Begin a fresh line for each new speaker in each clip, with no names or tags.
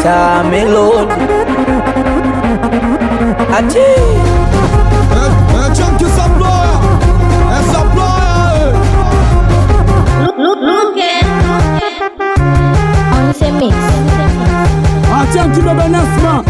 watermelon. Ati
É, é Chunky Saploya, é Saploya,
Look, look, look it. On the mix.
é Chunky Baba Nasma.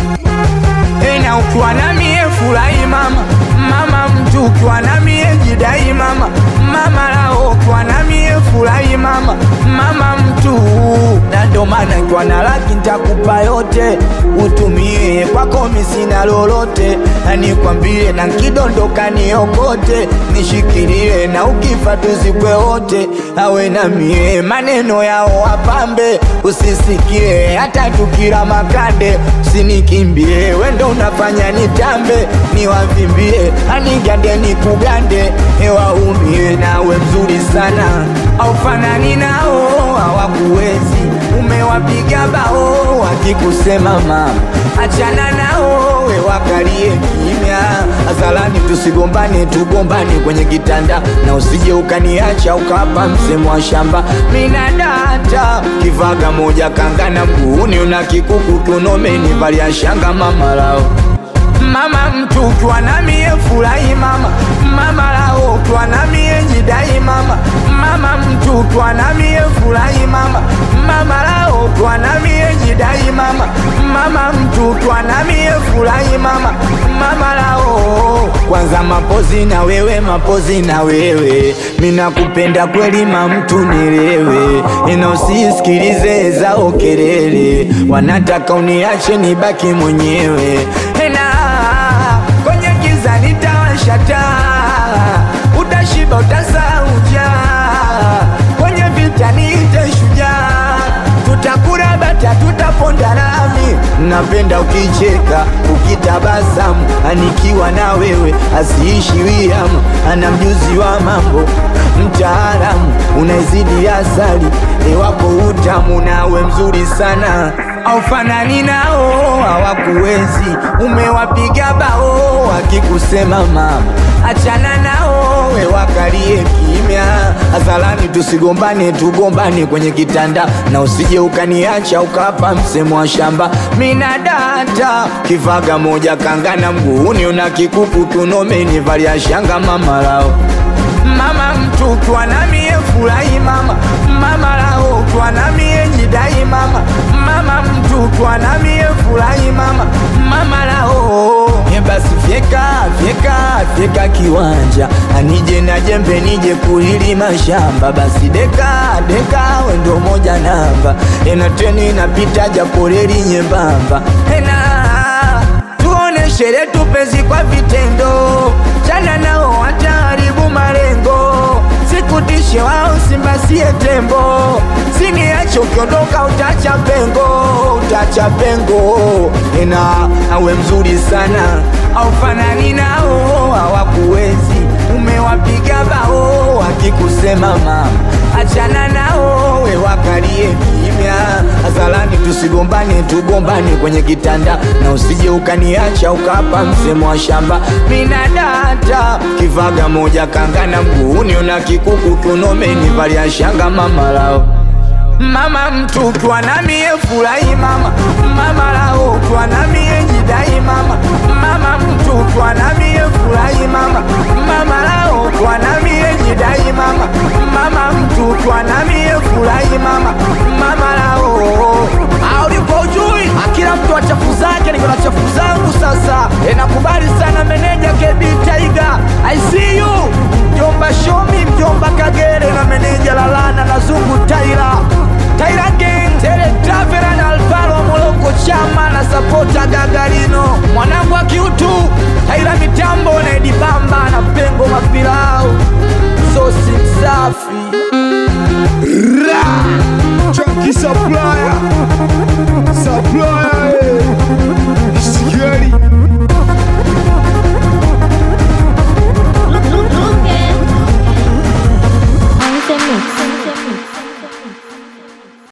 ena ukiwa na mie furahi mama, mama mtu ukiwa na mie jidai mama, mama lao ukiwa na mie furahi mama, mama mtu na ndo maana nikiwa na laki nitakupa yote utumie kwako misina lolote, na nikwambie na nkidondoka niokote, nishikilie na ukifa tuzikwe wote, awe na mie maneno yao wapambe, usisikie hata tukila makande, usinikimbie wendo unafanya nitambe, niwavimbie anigande nikugande, ewaumie nawe mzuri sana, aufanani nao hawakuwezi, umewapiga bao wakikusema mama, achana nao we wakalie kimya, azalani tusigombane, tugombane kwenye kitanda, na usije ukaniacha ukapa msemo wa shamba, mina data kivaga moja kangana mguuni, una kikuku kiunomeni, valia shanga mama lao mama mtu ukiwa na mie furahi mama mama lao ukiwa na mie jidai mama mama mtu ukiwa na mie furahi mama mama lao ukiwa na mie jidai mama mama mtu ukiwa na mie furahi mama mama lao kwanza mapozi na wewe mapozi na wewe mina kupenda kweli mamtu nilewe ina usisikilize zao kelele wanataka uniache nibaki mwenyewe na kwenye giza nitawasha taa, utashiba utasahau njaa, kwenye vita niite shujaa, tutakula bata tutaponda lami. Napenda ukicheka ukitabasamu, anikiwa na wewe asiishi wiamu, ana mjuzi wa mambo mtaalamu, unaizidi asali ewako utamu, nawe mzuri sana aufanani nao hawakuwezi, umewapiga bao wakikusema mama, achana nao we wakalie kimya, azalani tusigombane, tugombane kwenye kitanda, na usije ukaniacha ukapa msemo wa shamba. Mina data kivaga moja kangana mguuni, una kikuku kiunomeni, valia shanga mama lao mama mtu ukiwa na mie furahi mama mama lao ukiwa na mie jidai mama mama mtu ukiwa na mie furahi mama mama lao e basi fyeka fyeka fyeka kiwanja anije na jembe nije kulilima shamba basi deka deka wendo moja namba ena treni inapita japo reli nyembamba ena tuoneshe letu penzi kwa vitendo, chana nao wataharibu malengo, sikutishe wao simbasie tembo, siniache ukiondoka utacha pengo, utacha pengo, ena awe mzuri sana aufanani nao hawakuwezi, umewapiga bao wakikusema mama, achana nao we wakalie kimya, azalani tusigombane, tugombane kwenye kitanda, na usije ukaniacha ukapa msemo wa shamba. Mina data kivaga moja kangana mguuni, una kikuku kiunomeni, valia shanga mama lao mama mtu ukiwa na mie furahi mama mama lao ukiwa na mie jidai mama mama mtu ukiwa na mie furahi mama mama lao ukiwa na mie jidai mama mama mtu ukiwa na mie furahi mama mama lao au ulipo ujui kila mtu achafu zake niko na chafu zangu sasa e, nakubali